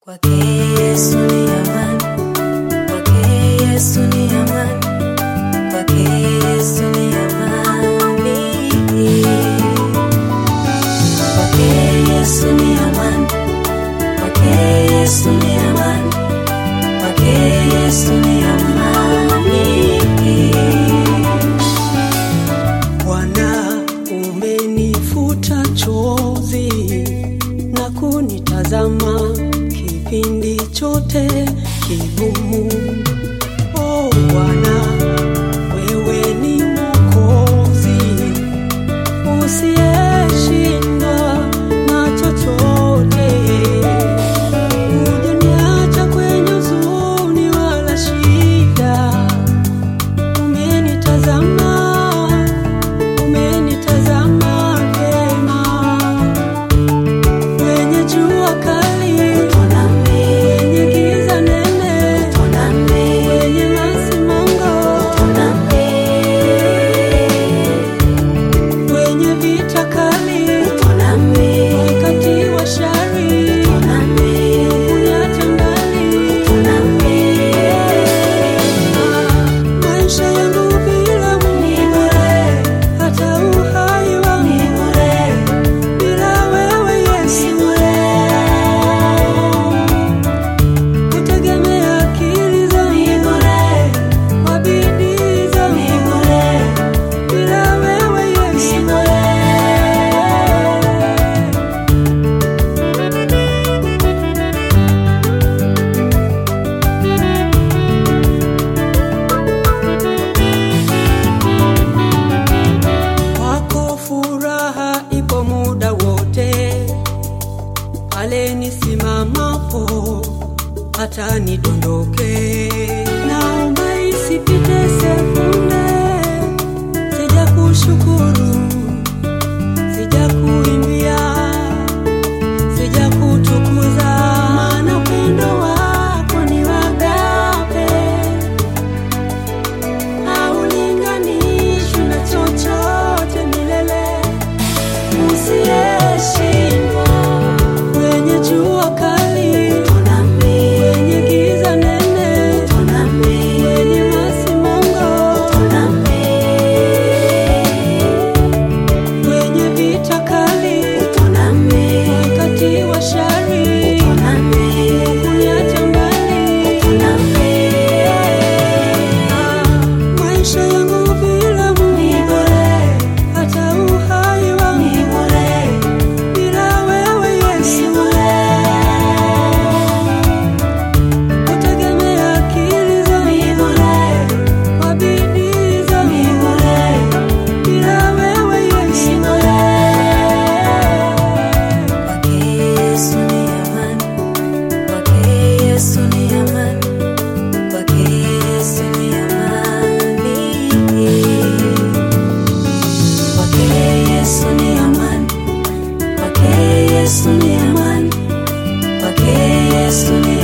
Kwake Yesu ni amani, kwake Yesu ni amani, kwake Yesu ni amani. Kwake Yesu ni amani, kwake Yesu ni amani, kwake Yesu ni amani. Bwana, umenifuta chozi na kunitazama kipindi chote kigumu. Oh Bwana, wewe ni Mwokozi usiyeshindwa na chochote. Hujaniacha kwenye huzuni wala shida, umenitazama umenitazama vyema kwenye jua kali, kwenye giza nene, kwenye masimango, kwenye vita kali, wakati wa shari, huniacha mbali. Maisha yangu bila Mungu, hata uhai wangu bila wewe Yesu, kutegemea akili zangu kwa bidii zangu, bila wewe Yesu. Kwako furaha ipo muda wote, pale nisimamapo hata nidondoke. Naomba isipite sekunde, sija kushukuru, sija kuimbia, sija kutukuza, maana upendo wako ni wagape haulinganishwi na chochote milele, usiyeshindwa kwenye jua kali, kwenye giza nene, kwenye masimango, kwenye vita kali, wakati wa shari, huniacha mbali. Maisha yangu bila Mungu, hata uhai wangu bila wewe Yesu, kutegemea akili zangu kwa bidii zangu bila wewe Yesu. Kwake Yesu ni amani, kwake Yesu ni amani, kwake Yesu ni amani. Kwake Yesu ni amani, kwake Yesu ni amani, kwake Yesu ni